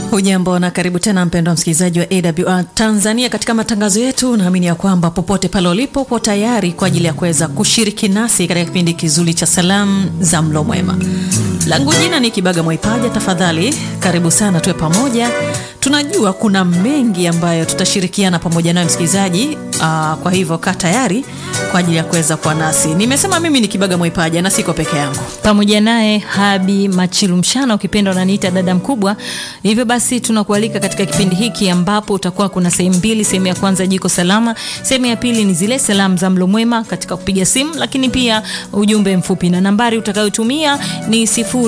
Hujambo na karibu tena mpendwa msikilizaji wa AWR Tanzania katika matangazo yetu. Naamini ya kwamba popote pale ulipo po tayari kwa ajili ya kuweza kushiriki nasi katika kipindi kizuri cha salamu za mlo mwema. Langu jina ni Kibaga Mwaipaja. Tafadhali karibu sana, tuwe pamoja. Tunajua kuna mengi ambayo tutashirikiana pamoja nayo msikilizaji. Aa, kwa hivyo kaa tayari kwa ajili ya kuweza kuwa nasi. Nimesema mimi ni Kibaga Mwaipaja na siko peke yangu, pamoja naye Habi Machilu Mshana, ukipenda unaniita dada mkubwa. Hivyo basi tunakualika katika kipindi hiki ambapo utakuwa kuna sehemu mbili. Sehemu ya kwanza jiko salama, sehemu ya pili ni zile salamu za mlo mwema katika kupiga simu, lakini pia ujumbe mfupi, na nambari utakayotumia ni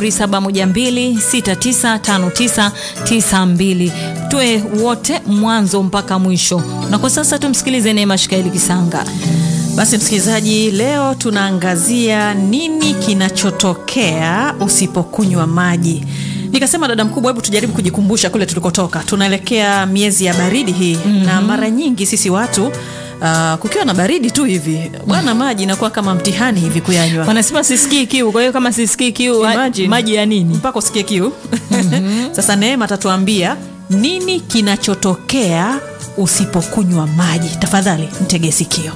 0712695992. Tuwe wote mwanzo mpaka mwisho, na kwa sasa tumsikilize Neema Shikaeli Kisanga. Basi msikilizaji, leo tunaangazia nini kinachotokea usipokunywa maji. Nikasema dada mkubwa, hebu tujaribu kujikumbusha kule tulikotoka. Tunaelekea miezi ya baridi hii mm -hmm. na mara nyingi sisi watu uh, kukiwa na baridi tu hivi bwana, maji inakuwa kama mtihani hivi kuyanywa. Wanasema sisikii kiu, kwa hiyo kama sisikii kiu, maji ya nini mpaka usikie kiu? mm -hmm. Sasa Neema atatuambia nini kinachotokea usipokunywa maji. Tafadhali mtege sikio.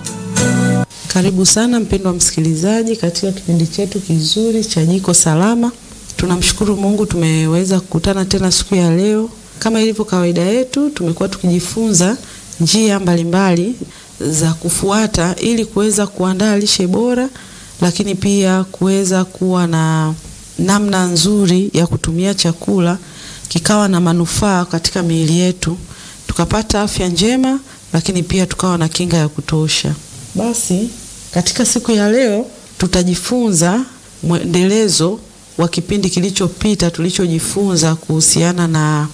Karibu sana mpendwa msikilizaji katika kipindi chetu kizuri cha jiko salama. Tunamshukuru Mungu tumeweza kukutana tena siku ya leo. Kama ilivyo kawaida yetu, tumekuwa tukijifunza njia mbalimbali za kufuata ili kuweza kuandaa lishe bora, lakini pia kuweza kuwa na namna nzuri ya kutumia chakula kikawa na manufaa katika miili yetu, tukapata afya njema, lakini pia tukawa na kinga ya kutosha. Basi katika siku ya leo tutajifunza mwendelezo wa kipindi kilichopita tulichojifunza kuhusiana na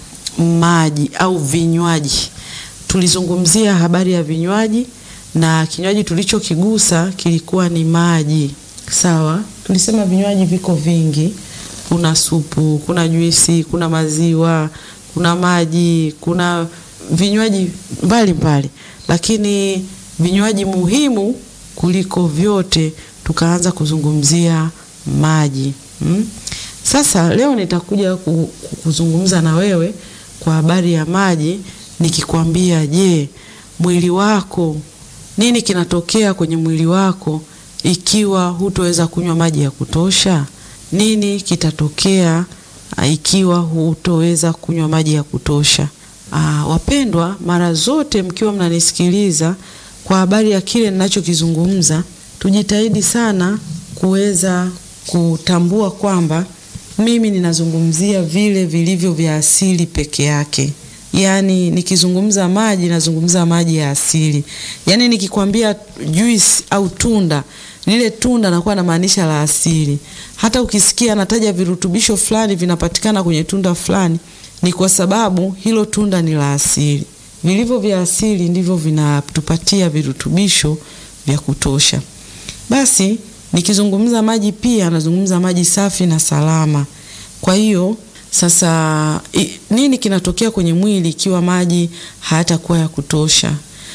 maji au vinywaji. Tulizungumzia habari ya vinywaji na kinywaji tulichokigusa kilikuwa ni maji. Sawa, tulisema vinywaji viko vingi, kuna supu, kuna juisi, kuna maziwa, kuna maji, kuna vinywaji mbalimbali, lakini vinywaji muhimu kuliko vyote tukaanza kuzungumzia maji hmm. Sasa leo nitakuja kuzungumza na wewe kwa habari ya maji nikikwambia, je, mwili wako, nini kinatokea kwenye mwili wako ikiwa hutoweza kunywa maji ya kutosha? Nini kitatokea ikiwa hutoweza kunywa maji ya kutosha? Aa, wapendwa, mara zote mkiwa mnanisikiliza kwa habari ya kile ninachokizungumza, tujitahidi sana kuweza kutambua kwamba mimi ninazungumzia vile vilivyo vya asili peke yake. Yaani nikizungumza maji nazungumza maji ya asili. Yaani nikikwambia juice au tunda, lile tunda nakuwa namaanisha la asili. Hata ukisikia nataja virutubisho fulani vinapatikana kwenye tunda fulani, ni kwa sababu hilo tunda ni la asili. Vilivyo vya asili ndivyo vinatupatia virutubisho vya kutosha. Basi nikizungumza maji pia nazungumza maji safi na salama. Kwa hiyo sasa i, nini kinatokea kwenye mwili ikiwa maji hayatakuwa ya kutosha?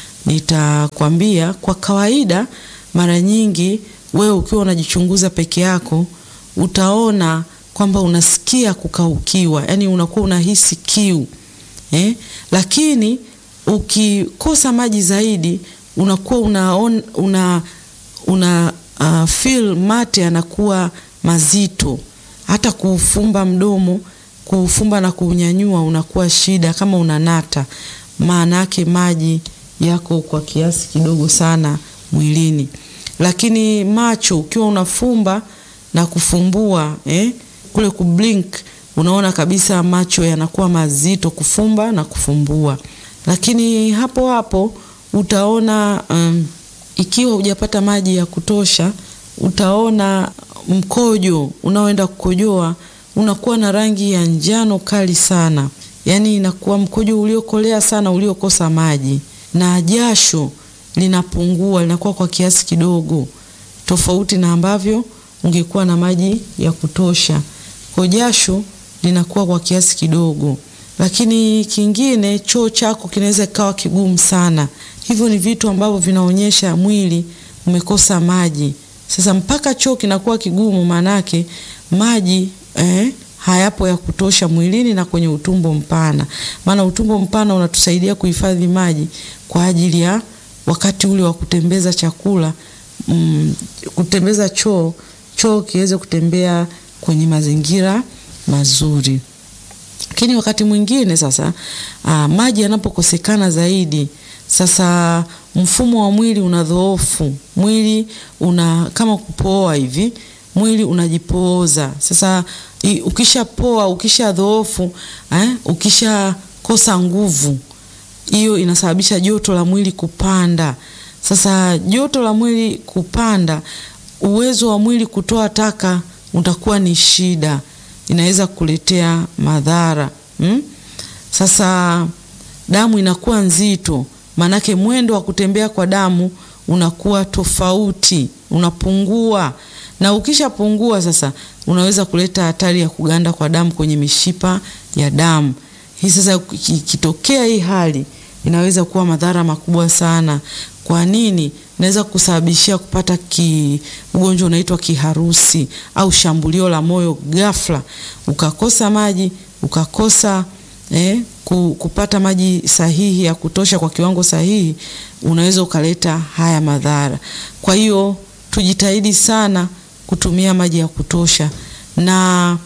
Nitakwambia kwa kawaida, mara nyingi wewe ukiwa unajichunguza peke yako utaona kwamba unasikia kukaukiwa, yani unakuwa unahisi kiu eh? Lakini ukikosa maji zaidi unakuwa unaona, una, una uh, feel mate yanakuwa mazito, hata kuufumba mdomo, kuufumba na kuunyanyua unakuwa shida, kama unanata, maana yake maji yako kwa kiasi kidogo sana mwilini. Lakini macho ukiwa unafumba na kufumbua eh, kule kublink unaona kabisa macho yanakuwa mazito, kufumba na kufumbua. Lakini hapo hapo utaona um, ikiwa hujapata maji ya kutosha, utaona mkojo unaoenda kukojoa unakuwa na rangi ya njano kali sana, yaani inakuwa mkojo uliokolea sana, uliokosa maji, na jasho linapungua, linakuwa kwa kiasi kidogo, tofauti na ambavyo ungekuwa na maji ya kutosha. Kwa jasho linakuwa kwa kiasi kidogo. Lakini kingine, choo chako kinaweza kikawa kigumu sana. Hivyo ni vitu ambavyo vinaonyesha mwili umekosa maji. Sasa mpaka choo kinakuwa kigumu, maanake maji eh, hayapo ya kutosha mwilini na kwenye utumbo mpana, maana utumbo mpana unatusaidia kuhifadhi maji kwa ajili ya wakati ule wa kutembeza chakula mm, kutembeza choo, choo kiweze kutembea kwenye mazingira mazuri. Lakini wakati mwingine sasa, aa, maji yanapokosekana zaidi, sasa mfumo wa mwili unadhoofu, mwili una kama kupoa hivi, mwili unajipooza. Sasa i- ukishapoa, ukishadhoofu, eh, ukishakosa nguvu, hiyo inasababisha joto la mwili kupanda. Sasa joto la mwili kupanda, uwezo wa mwili kutoa taka utakuwa ni shida, inaweza kuletea madhara mm? Sasa damu inakuwa nzito, maanake mwendo wa kutembea kwa damu unakuwa tofauti, unapungua, na ukishapungua sasa unaweza kuleta hatari ya kuganda kwa damu kwenye mishipa ya damu. Hii sasa ikitokea hii hali inaweza kuwa madhara makubwa sana. Kwa nini? Inaweza kusababishia kupata ki ugonjwa unaitwa kiharusi au shambulio la moyo ghafla, ukakosa maji, ukakosa eh, ku- kupata maji sahihi ya kutosha kwa kiwango sahihi, unaweza ukaleta haya madhara. Kwa hiyo tujitahidi sana kutumia maji ya kutosha na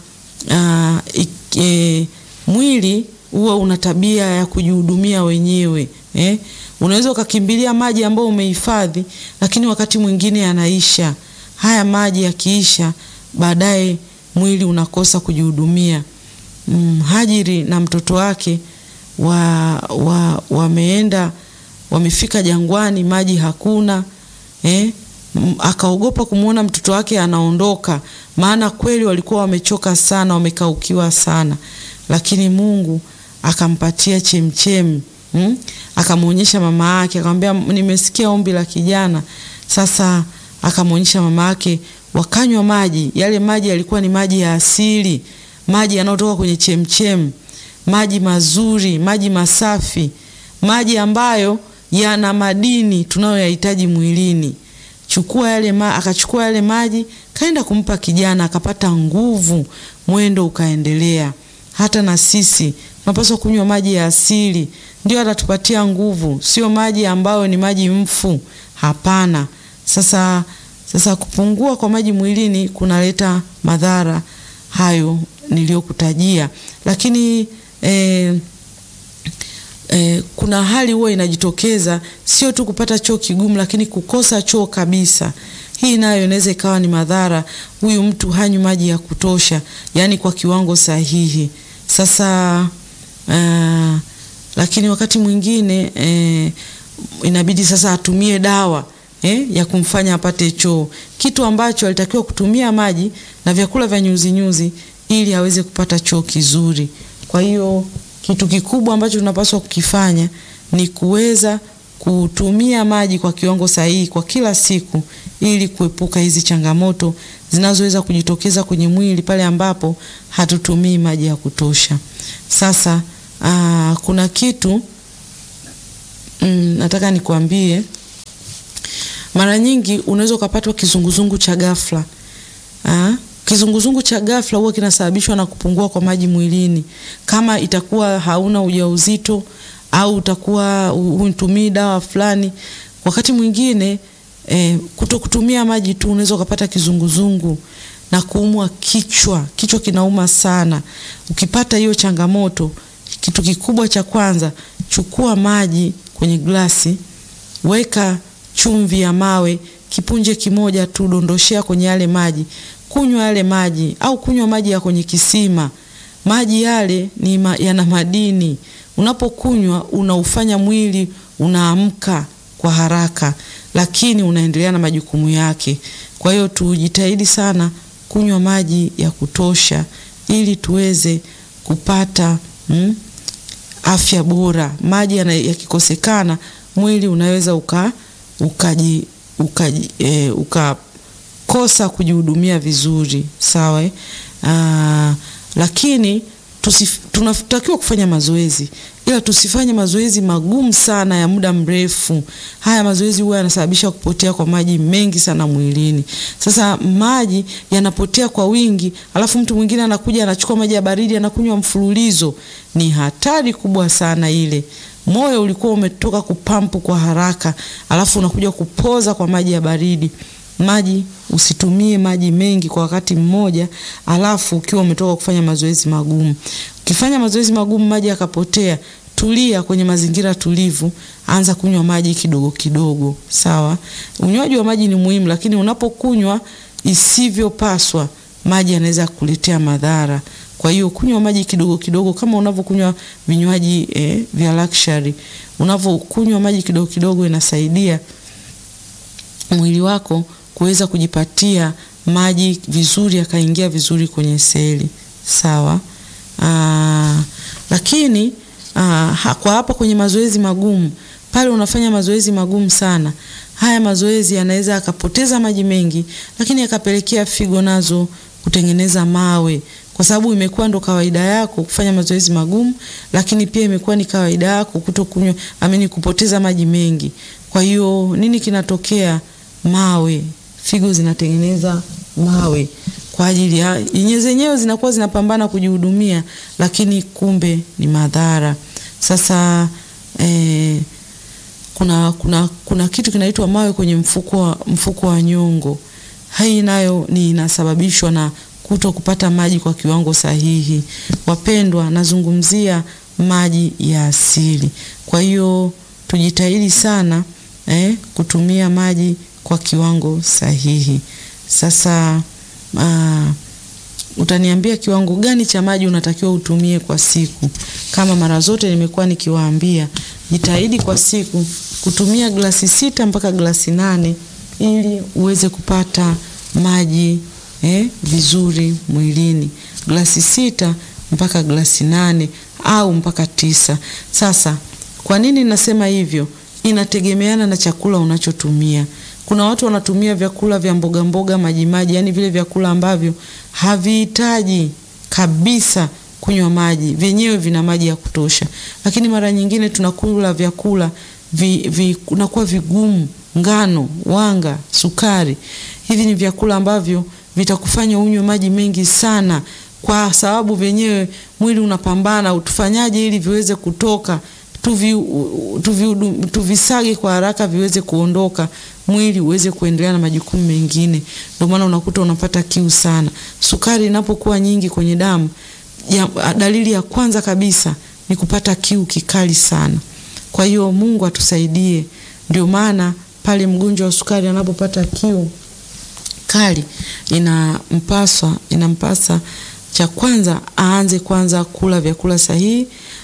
ah, ik- eh, mwili huwa una tabia ya kujihudumia wenyewe eh? Unaweza ukakimbilia maji ambayo umehifadhi, lakini wakati mwingine yanaisha. Haya maji yakiisha, baadaye mwili unakosa kujihudumia. Mm, Hajiri na mtoto wake wa, wa, wameenda wamefika jangwani, maji hakuna eh? M- Akaogopa kumwona mtoto wake anaondoka, maana kweli walikuwa wamechoka sana, wamekaukiwa sana, lakini Mungu akampatia chemchemi mm? Akamwonyesha mama yake, akamwambia nimesikia ombi la kijana. Sasa akamwonyesha mama yake, wakanywa maji. Yale maji yalikuwa ni maji ya asili, maji yanayotoka kwenye chemchem, maji mazuri, maji masafi, maji ambayo yana madini tunayoyahitaji mwilini. Chukua yale ma, akachukua yale maji kaenda kumpa kijana, akapata nguvu, mwendo ukaendelea. Hata na sisi tunapaswa kunywa maji ya asili, ndio atatupatia nguvu, sio maji ambayo ni maji mfu. Hapana. Sasa, sasa kupungua kwa maji mwilini kunaleta madhara hayo niliyokutajia, lakini eh, eh, kuna hali huwa inajitokeza, sio tu kupata choo kigumu, lakini kukosa choo kabisa. Hii nayo inaweza ikawa ni madhara. Huyu mtu hanywi maji ya kutosha, yaani kwa kiwango sahihi. Sasa uh, lakini wakati mwingine eh, inabidi sasa atumie dawa eh, ya kumfanya apate choo, kitu ambacho alitakiwa kutumia maji na vyakula vya nyuzinyuzi ili aweze kupata choo kizuri. Kwa hiyo kitu kikubwa ambacho tunapaswa kukifanya ni kuweza kutumia maji kwa kiwango sahihi kwa kila siku ili kuepuka hizi changamoto zinazoweza kujitokeza kwenye mwili pale ambapo hatutumii maji ya kutosha. Sasa aa, kuna kitu mm, nataka nikwambie. Mara nyingi unaweza ukapatwa kizunguzungu cha ghafla. Aa, kizunguzungu cha ghafla huwa kinasababishwa na kupungua kwa maji mwilini. Kama itakuwa hauna ujauzito au utakuwa hutumii dawa fulani, wakati mwingine eh, kuto kutumia maji tu unaweza ukapata kizunguzungu na kuumwa kichwa. Kichwa kinauma sana. Ukipata hiyo changamoto, kitu kikubwa cha kwanza, chukua maji kwenye glasi, weka chumvi ya mawe kipunje kimoja tu, dondoshea kwenye yale maji, kunywa yale maji, au kunywa maji ya kwenye kisima. Maji yale ni ma, yana madini. Unapokunywa unaufanya mwili unaamka kwa haraka, lakini unaendelea na majukumu yake. Kwa hiyo tujitahidi sana kunywa maji ya kutosha ili tuweze kupata mm, afya bora. Maji yakikosekana mwili unaweza uka ukaji ukaji e, ukakosa kujihudumia vizuri sawa. Aa, lakini tusif, tunatakiwa kufanya mazoezi ila tusifanye mazoezi magumu sana ya muda mrefu. Haya mazoezi huwa yanasababisha kupotea kwa maji mengi sana mwilini. Sasa maji yanapotea kwa wingi, alafu mtu mwingine anakuja anachukua maji ya baridi anakunywa mfululizo, ni hatari kubwa sana ile. Moyo ulikuwa umetoka kupampu kwa haraka, alafu unakuja kupoza kwa maji ya baridi. Maji usitumie maji mengi kwa wakati mmoja, alafu ukiwa umetoka kufanya mazoezi magumu. Ukifanya mazoezi magumu maji yakapotea, tulia kwenye mazingira tulivu, anza kunywa maji kidogo kidogo, sawa. Unywaji wa maji ni muhimu, lakini unapokunywa isivyopaswa, maji yanaweza kukuletea madhara. Kwa hiyo kunywa maji kidogo kidogo, kama unavyokunywa vinywaji eh, vya luxury. Unavyokunywa maji kidogo kidogo, inasaidia mwili wako kuweza kujipatia maji vizuri, yakaingia vizuri kwenye seli, sawa. Aa, lakini aa, kwa hapa kwenye mazoezi magumu, pale unafanya mazoezi magumu sana, haya mazoezi yanaweza yakapoteza maji mengi, lakini yakapelekea figo nazo kutengeneza mawe, kwa sababu imekuwa ndo kawaida yako kufanya mazoezi magumu, lakini pia imekuwa ni kawaida yako kutokunywa amini, kupoteza maji mengi. Kwa hiyo nini kinatokea? Mawe, figo zinatengeneza mawe kwa ajili ya yenye zenyewe zinakuwa zinapambana kujihudumia, lakini kumbe ni madhara. Sasa eh, kuna, kuna, kuna kitu kinaitwa mawe kwenye mfuko wa, mfuko wa nyongo. Hii nayo ni inasababishwa na kuto kupata maji kwa kiwango sahihi. Wapendwa, nazungumzia maji ya asili. Kwa hiyo tujitahidi sana eh, kutumia maji kwa kiwango sahihi. Sasa aa, utaniambia kiwango gani cha maji unatakiwa utumie kwa siku? Kama mara zote nimekuwa nikiwaambia, jitahidi kwa siku kutumia glasi sita mpaka glasi nane ili uweze kupata maji eh, vizuri mwilini. Glasi sita mpaka glasi nane au mpaka tisa. Sasa kwa nini nasema hivyo? Inategemeana na chakula unachotumia. Kuna watu wanatumia vyakula vya mboga mboga maji maji, yani vile vyakula ambavyo havihitaji kabisa kunywa maji, vyenyewe vina maji ya kutosha, lakini mara nyingine tunakula vyakula vinakuwa vi, vigumu, ngano, wanga, sukari. Hivi ni vyakula ambavyo vitakufanya unywe maji mengi sana, kwa sababu vyenyewe mwili unapambana, utufanyaje ili viweze kutoka tuvi, tuvi, tuvisage kwa haraka viweze kuondoka, mwili uweze kuendelea na majukumu mengine. Ndio maana unakuta unapata kiu sana. Sukari inapokuwa nyingi kwenye damu ya, dalili ya kwanza kabisa ni kupata kiu kikali sana. Kwa hiyo Mungu atusaidie. Ndio maana pale mgonjwa wa sukari anapopata kiu kali inampaswa inampasa cha kwanza aanze kwanza kula vyakula sahihi,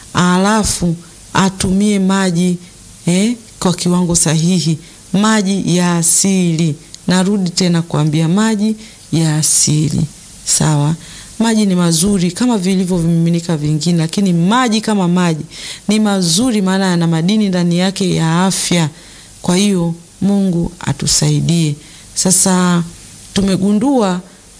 alafu atumie maji eh, kwa kiwango sahihi, maji ya asili. Narudi tena kuambia maji ya asili, sawa. Maji ni mazuri kama vilivyo vimiminika vingine, lakini maji kama maji ni mazuri, maana yana madini ndani yake ya afya. Kwa hiyo Mungu atusaidie. Sasa tumegundua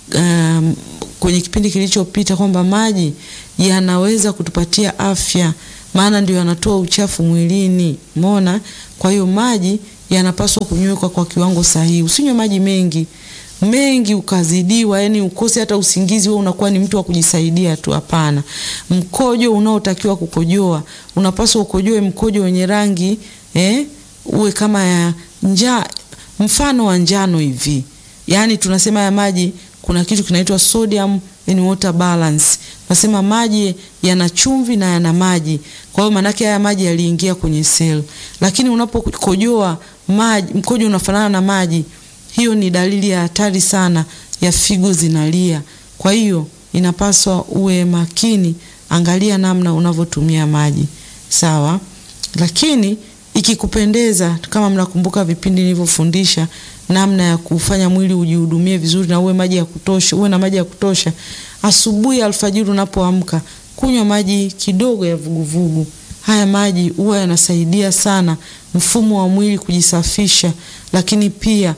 um, kwenye kipindi kilichopita kwamba maji yanaweza kutupatia afya, maana ndio yanatoa uchafu mwilini. Umeona? Kwa hiyo maji yanapaswa kunywekwa kwa kiwango sahihi. Usinywe maji mengi mengi ukazidiwa, yani ukose hata usingizi, wewe unakuwa ni mtu wa kujisaidia tu. Hapana. Mkojo unaotakiwa kukojoa unapaswa ukojoe mkojo wenye rangi eh, uwe kama ya nja, mfano wa njano hivi. Yani tunasema ya maji kuna kitu kinaitwa sodium and water balance. Nasema maji yana chumvi na yana maji. Kwa hiyo maanake haya maji yaliingia kwenye seli, lakini unapokojoa maji, mkojo unafanana na maji hiyo ni dalili ya hatari sana ya figo zinalia. Kwa hiyo inapaswa uwe makini, angalia namna unavyotumia maji sawa. Lakini ikikupendeza, kama mnakumbuka vipindi nilivyofundisha namna ya kufanya mwili ujihudumie vizuri na uwe maji ya kutosha, uwe na maji ya kutosha. Asubuhi, alfajiri unapoamka, kunywa maji kidogo ya vuguvugu. Haya maji huwa yanasaidia sana mfumo wa mwili kujisafisha, lakini pia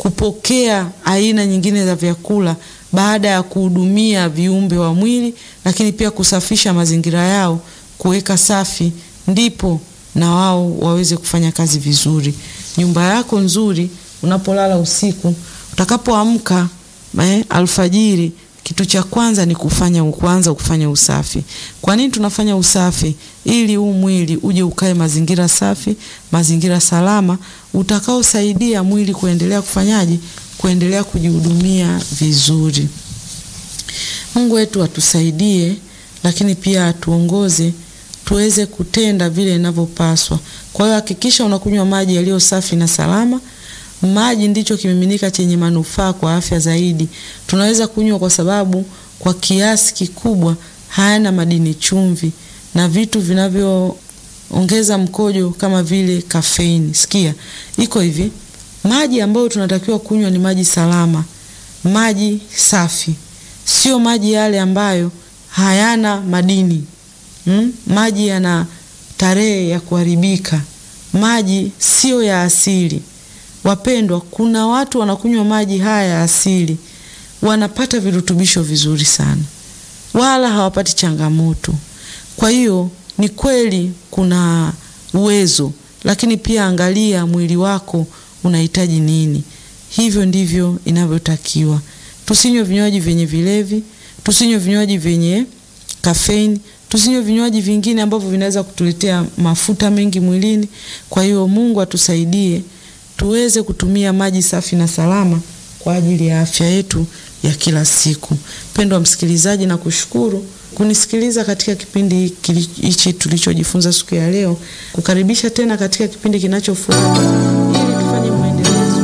kupokea aina nyingine za vyakula baada ya kuhudumia viumbe wa mwili, lakini pia kusafisha mazingira yao, kuweka safi ndipo na wao waweze kufanya kazi vizuri. Nyumba yako nzuri, unapolala usiku, utakapoamka eh, alfajiri, kitu cha kwanza ni kufanya kuanza kufanya usafi. Kwa nini tunafanya usafi? Ili huu mwili uje ukae mazingira safi, mazingira salama, utakaosaidia mwili kuendelea kufanyaje, kuendelea kujihudumia vizuri. Mungu wetu atusaidie, lakini pia atuongoze tuweze kutenda vile inavyopaswa. Kwa hiyo hakikisha unakunywa maji yaliyo safi na salama. Maji ndicho kimiminika chenye manufaa kwa afya zaidi. Tunaweza kunywa kwa sababu kwa kiasi kikubwa hayana madini chumvi na vitu vinavyoongeza mkojo kama vile kafeini. Sikia, iko hivi, maji ambayo tunatakiwa kunywa ni maji salama, maji safi, sio maji yale ambayo hayana madini mm? Maji yana tarehe ya kuharibika, maji sio ya asili. Wapendwa, kuna watu wanakunywa maji haya ya asili, wanapata virutubisho vizuri sana, wala hawapati changamoto. Kwa hiyo ni kweli kuna uwezo, lakini pia angalia mwili wako unahitaji nini. Hivyo ndivyo inavyotakiwa. Tusinywe vinywaji vyenye vilevi, tusinywe vinywaji vyenye kafeini, tusinywe vinywaji vingine ambavyo vinaweza kutuletea mafuta mengi mwilini. Kwa hiyo Mungu atusaidie tuweze kutumia maji safi na salama kwa ajili ya afya yetu ya kila siku. Mpendwa msikilizaji, na kushukuru kunisikiliza katika kipindi hichi tulichojifunza siku ya leo, kukaribisha tena katika kipindi kinachofuata ili tufanye maendelezo.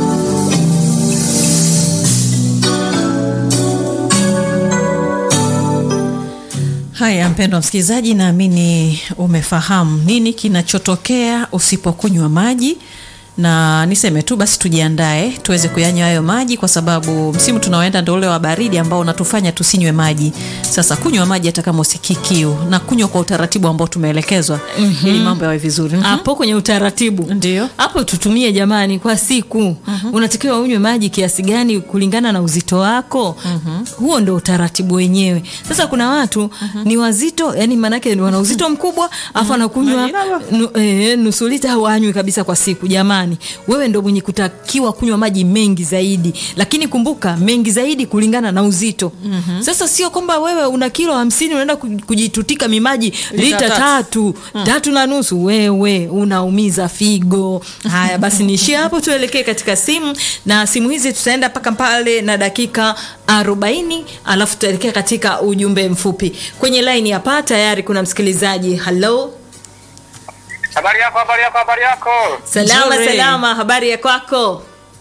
Haya, mpendwa msikilizaji, naamini umefahamu nini kinachotokea usipokunywa maji na niseme tu basi tujiandae tuweze kuyanywa hayo maji, kwa sababu msimu tunaoenda ndio ule wa baridi ambao unatufanya tusinywe maji. Sasa kunywa maji hata kama usikii kiu na kunywa kwa utaratibu ambao tumeelekezwa Mhm. ili mambo yawe vizuri. Mhm. hapo kwenye utaratibu Ndio. hapo tutumie jamani kwa siku unatakiwa unywe maji kiasi gani kulingana na uzito wako huo ndo utaratibu wenyewe sasa kuna watu ni wazito yani maanake wana uzito mkubwa afu anakunywa Maji laba. nu, eh, nusu lita au anywi kabisa kwa siku jamani wewe ndo mwenye kutakiwa kunywa maji mengi zaidi lakini kumbuka mengi zaidi kulingana na uzito sasa sio kwamba wewe una kilo hamsini unaenda ku- kujitutika mimaji lita tatu. tatu tatu na nusu wewe unaumiza figo haya basi niishie hapo tuelekee katika simu na simu hizi tutaenda mpaka pale na dakika 40 alafu tutaelekea katika ujumbe mfupi kwenye laini hapa tayari kuna msikilizaji halo Habari yako, habari yako, habari yako. salama Nzuri. salama habari ya kwako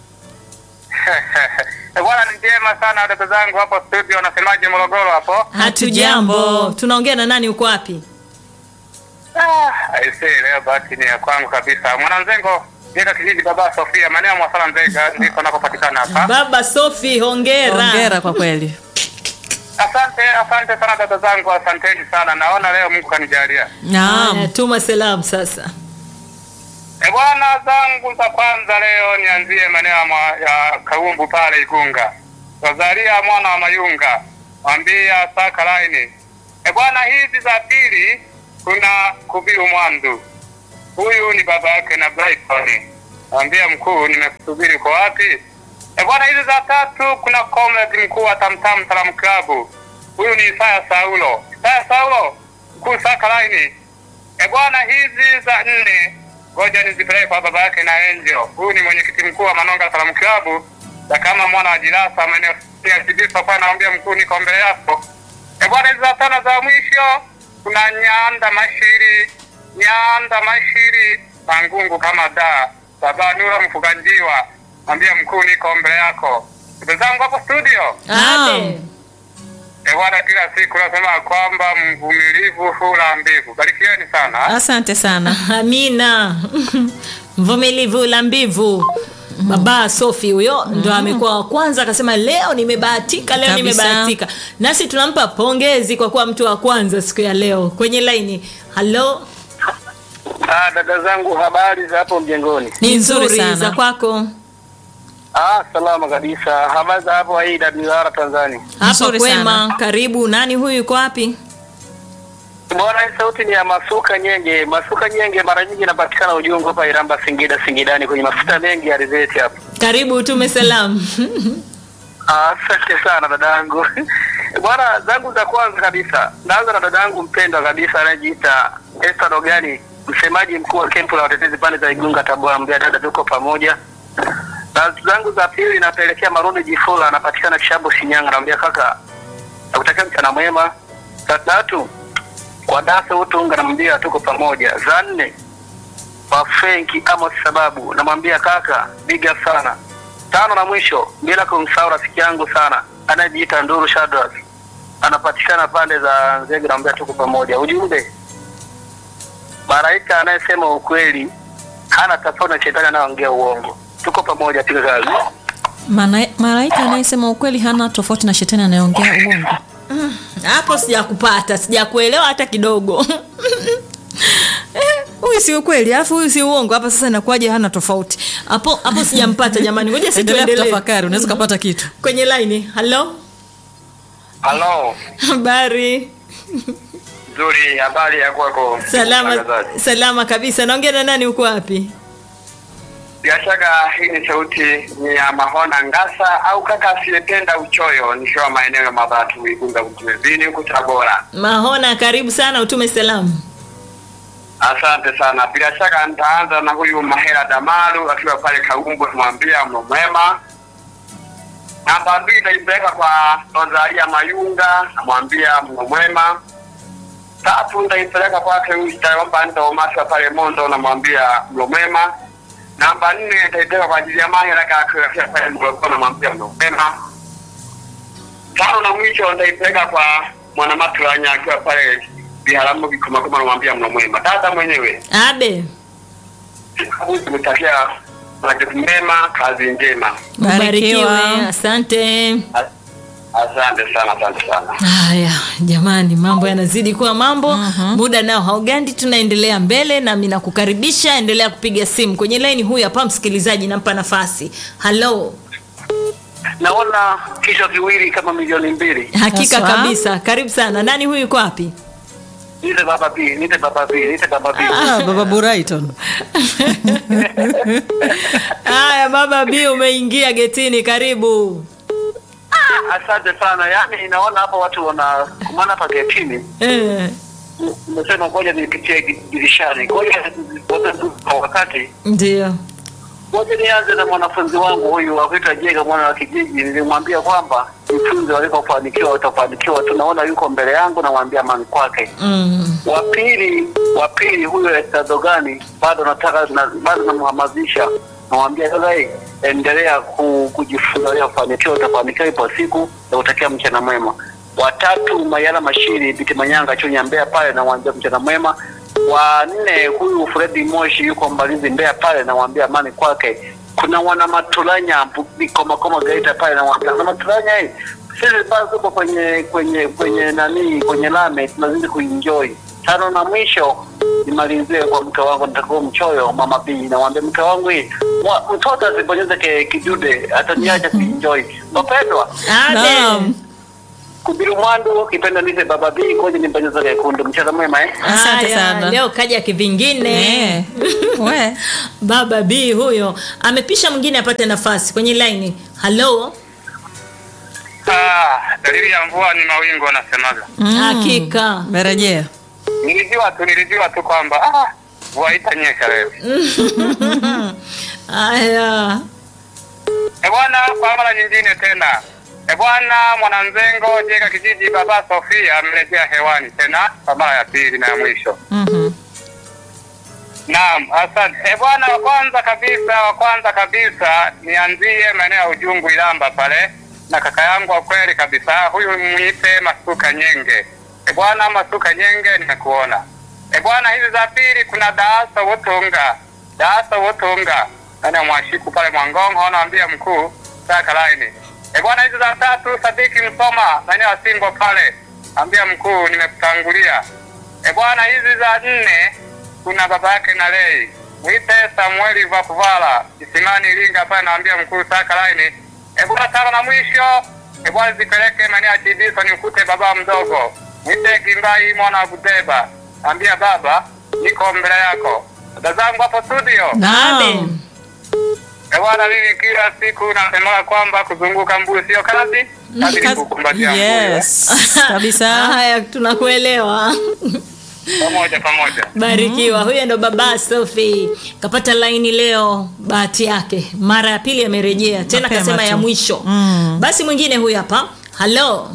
Eh, Bwana ni njema sana dada zangu hapo studio, nasemaje Morogoro hapo? hatujambo tunaongea na nani uko wapi Ah, aisee, leo bahati ni ya kwangu kabisa. Mwananzengo Jeka kijiji baba Sofia, maeneo ya Mwasala Nzega ndiko nakopatikana hapa. baba sofi hongera Hongera kwa kweli. Asante, asante sana dada zangu, asanteni sana. Naona leo Mungu kanijalia. Haya, Naam. tuma salamu sasa E bwana zangu za kwanza leo nianzie maeneo ya mwa- ya Kaumbu pale Igunga. Rosalia mwana wa Mayunga. Mwambia saka laini. E bwana hizi za pili kuna Kubiru Mwandu. Huyu ni baba yake na Brighton. Mwambia mkuu nimekusubiri kwa wapi? E bwana hizi za tatu kuna comrade mkuu wa Tamtam Salam Club. Huyu ni Isaya Saulo. Isaya Saulo, mkuu saka laini. E bwana, hizi za nne ngoja nizipeleke kwa baba yake na Angel. Huyu ni mwenyekiti mkuu wa Manonga Salamu Club na kama mwana wa Jirasa maeneo ya Kibisa kwa naambia mkuu, niko mbele yako. E bwana, hizi za tano za mwisho kuna Nyanda Mashiri, Nyanda Mashiri Mangungu kama da baba Nura Mfuganjiwa, naambia mkuu, niko mbele yako. Ndugu zangu hapo studio, Ade. e bwana, kila siku nasema kwamba mvumilivu hula mbivu. Barikieni sana. Asante sana. amina mvumilivu la mbivu baba sofi huyo ndo amekuwa wa kwanza akasema leo nimebahatika leo Kabisa. nimebahatika nasi tunampa pongezi kwa kuwa mtu wa kwanza siku ya leo kwenye laini halo Ah, dada zangu habari za hapo mjengoni? ni Ni nzuri nzuri sana. za kwako Ah, salama kabisa. Habari za hapo AWR Tanzania? hapa Nzuri kwema sana. karibu nani huyu yuko wapi Bwana, hii sauti ni ya Masuka Nyenge. Masuka Nyenge mara nyingi inapatikana Ujungu hapa Iramba, Singida, Singidani, kwenye mafuta mengi ya alizeti hapa. Karibu utume salamu. Asante sana dadangu. Bwana, zangu za kwanza kabisa naanza na dadangu mpendwa kabisa anayejiita Esther Dogani, msemaji mkuu wa kempu la watetezi pande za Igunga, Tabora. Mbea dada, tuko pamoja. Na zangu za pili napelekea Marundi Jifula, anapatikana Kishambo, Shinyanga. Namwambia kaka, nakutakia mchana mwema. Za tatu kwa Dasa Utunga, namwambia tuko pamoja. Za nne kwa Fenki Amos sababu namwambia kaka, big up sana. Tano na mwisho bila kumsahau rafiki yangu sana anayejiita Nduru Shadrack, anapatikana pande za Nzega, namwambia tuko pamoja. Ujumbe, malaika anayesema ukweli hana tofauti na shetani anayeongea uongo. Tuko pamoja, piga kazi. Mana- Malaika anayesema ukweli hana tofauti na shetani anayeongea uongo. Hapo sijakupata, sijakuelewa hata kidogo. Eh, Huyu si ukweli, alafu huyu si uongo. Hapa sasa inakuwaje hana tofauti? Hapo hapo sijampata jamani. Ngoja si Endelea tuendelee. kutafakari, unaweza ukapata kitu. Kwenye line. Hello? Halo, Habari. nzuri. Habari ya kwako? Salama mtangazaji? salama kabisa. Naongea na nani uko wapi? Bila shaka hii ni sauti ni ya Mahona Ngasa au kaka asiyependa uchoyo, nikiwa maeneo ya Mabatu, Igunga, Mjini huku Tabora. Mahona, karibu sana utume salamu. Asante sana. Bila shaka nitaanza na huyu Mahera Damalu akiwa pale Kaumbu, namwambia mno mwema. Namba mbili nitaipeleka kwa Rosalia Mayunga, namwambia mno mwema. Tatu nitaipeleka kwake huyu Jitayomba Ndomasha pale Mondo, namwambia mno mwema. Namba nne nitaipeleka kwa ajili ya Mahera Kakwe akiwa pale Mgogoro, namwambia mno mwema. Tano na mwisho nitaipeleka kwa Mwanamatulanya akiwa pale Biharamu Kikomakoma, namwambia mno mwema. Dada mwenyewe Abe. kumtakia majukumu mema, kazi njema. Ubarikiwe. Barikiwa. Asante. As- Asante sana, asante sana. Haya jamani, mambo yanazidi kuwa mambo. Muda nao haugandi, tunaendelea mbele, nami nakukaribisha, endelea kupiga simu kwenye laini. Huyu hapa msikilizaji, nampa nafasi. Halo, Naona kichwa kiwili kama milioni mbili. hakika Haswa. kabisa, karibu sana. Nani huyu, yuko wapi? Nite baba B, nite baba B, nite baba B. Ah, baba Buraiton. Haya baba B, umeingia getini, karibu. Asante sana. Yaani naona hapa watu wana kumana hapa getini. Eh, Nimesema ngoja nipitie dirishani. Ngoja wote kwa wakati. ndio. Ngoja nianze na mwanafunzi wangu huyu akuitwa Jega mwana wa kijiji. Nilimwambia kwamba mfunze walikofanikiwa utafanikiwa. Tunaona yuko mbele yangu, namwambia amani kwake. Mm. wa pili wa pili huyo Estadogani bado nataka na, bado namhamasisha namwambia dada endelea ku, kujifunza leo fanikiwa utafanikiwa ipo siku na utakia mchana mwema watatu Mayala Mashiri Biti Manyanga Chunya Mbeya pale namwambia mchana mwema wa nne huyu Fredi Moshi yuko Mbalizi Mbeya pale namwambia amani kwake kuna wana Matulanya koma koma Geita pale namwambia na Matulanya hii sisi bado tuko kwenye kwenye kwenye nani kwenye lame tunazidi kuenjoy tano na mwisho nimalizie kwa mke wangu nitakuwa mchoyo mama B namwambia mke wangu hii mwa- mtoto asibonyeze ke- kidude ataniacha kuenjoy wapendwa Abe. Naam. kubiru mwandu kipenda nize baba B koje nibonyeze kekundu mcheza mwema eh Asante Haya, sana. Leo kaja kivingine. Eh. We. Baba B huyo amepisha mwingine apate nafasi kwenye laini. Halo, Ah, dalili ya mvua ni mawingu wanasemaga. hakika. Merejea. Nilijiwa tu nilijiwa tu kwamba ah, mvua itanyesha leo. Haya, E bwana, kwa mara nyingine tena. E bwana, mwananzengo Jega kijiji baba Sofia amerejea hewani tena kwa mara ya pili na ya mwisho. Mhm. Naam, asante. E bwana, wa kwanza kabisa, wa kwanza kabisa nianzie maeneo ya Ujungu Ilamba pale na kaka yangu wa kweli kabisa, huyu mwite Masuka Nyenge. E bwana, Masuka Nyenge, nimekuona. E bwana, hizi za pili kuna Daasa Wotunga, Daasa Wotunga nani mwashiku pale Mwangongo, naambia mkuu saka laini. E bwana, hizi za tatu Sadiki Msoma maeneo ya Singo pale, ambia mkuu nimekutangulia. E bwana, hizi za nne kuna baba yake na lei mwite Samueli Vakuvala Isimani Iringa pale, naambia mkuu saka laini. E bwana, tano na mwisho e bwana, zipeleke maeneo ya Chidiso ni ukute baba mdogo Nite Kimbai mwana wa Buteba. Ambia baba, niko mbele yako. Dada zangu hapo studio. Naam. Eh, bwana mimi kila siku nasemaga kwamba kuzunguka mbuyu sio kazi. Kazi ni Kazi- kukumbatia mbuyu. Yes. Kabisa. Haya, tunakuelewa. Pamoja pamoja. Barikiwa. Huyo ndo baba Sophie. Kapata laini leo, bahati yake. Mara ya pili amerejea tena, Mapema kasema tu. ya mwisho. Mm. Basi mwingine huyu hapa. Halo.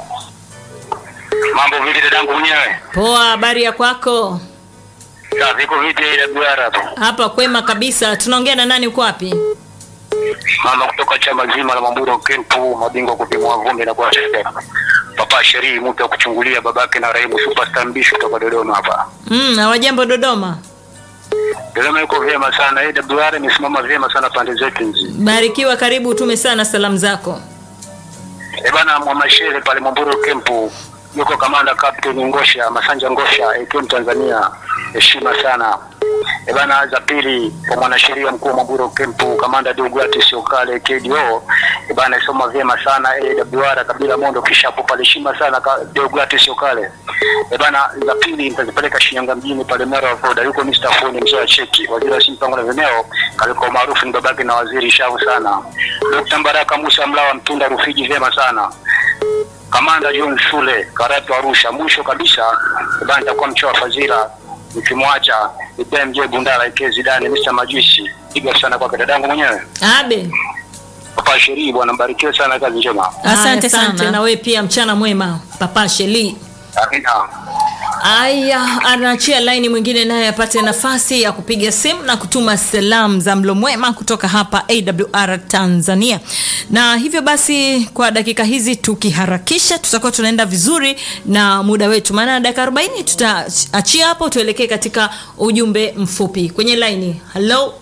Mambo vipi dadangu mwenyewe? Poa, habari ya kwako? Sasa viko vipi ile duara hapo? Hapa kwema kabisa. Tunaongea na nani? Uko wapi? Mama kutoka chama zima la Mamburo Kempu, mabingwa kupimwa vumbi na kuwachezea. Papa Sherii mtu wa kuchungulia babake na Rahimu Superstar Mbishi kutoka Dodoma hapa. Mm, hawajambo Dodoma. Dodoma yuko vyema sana. AWR imesimama vyema sana pande zetu hizi. Barikiwa, karibu utume sana salamu zako. Eh bana, Mwamashere pale Mamburo Kempu yuko kamanda Captain Ngosha Masanja Ngosha AKM Tanzania, heshima sana. Eh bana, za pili kwa mwanasheria mkuu wa Mamburo Kempu kamanda Deogratius Okale KDO. Eh bana, isoma vyema sana AWR kabila Mondo kishapo pale, heshima sana ka Deogratius Okale. Eh bana, za pili nitazipeleka Shinyanga mjini pale Mara wa Voda, yuko Mr. Foni mzee wa cheki, waziri wa simpango na vineo, kaliko maarufu ni babake na waziri shavu sana. Dr. Mbaraka Musa Mlawa Mtunda Rufiji vyema sana. Kamanda John Shule Karatu Arusha. Mwisho kabisa bana, nitakuwa mchoa wa fadhila nikimwacha IPMJ Bundala Ike Zidane Mr. Majusi. Piga sana kwa dadangu mwenyewe Abe. Papa Sherii, bwana mbarikiwe sana, kazi njema. Asante Haya, sana. na wewe pia mchana mwema Papa Sheli. Amina. Aya, anaachia laini mwingine naye apate nafasi ya kupiga simu na kutuma salamu za mlo mwema kutoka hapa AWR Tanzania. Na hivyo basi, kwa dakika hizi tukiharakisha, tutakuwa tunaenda vizuri na muda wetu, maana dakika 40 tutaachia hapo, tuelekee katika ujumbe mfupi kwenye laini. Hello.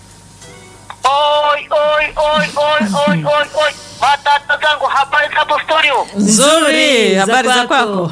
Oi oi oi oi oi oi oi. Matata zangu habari hapo studio. Nzuri. za Habari za kwako. kwako?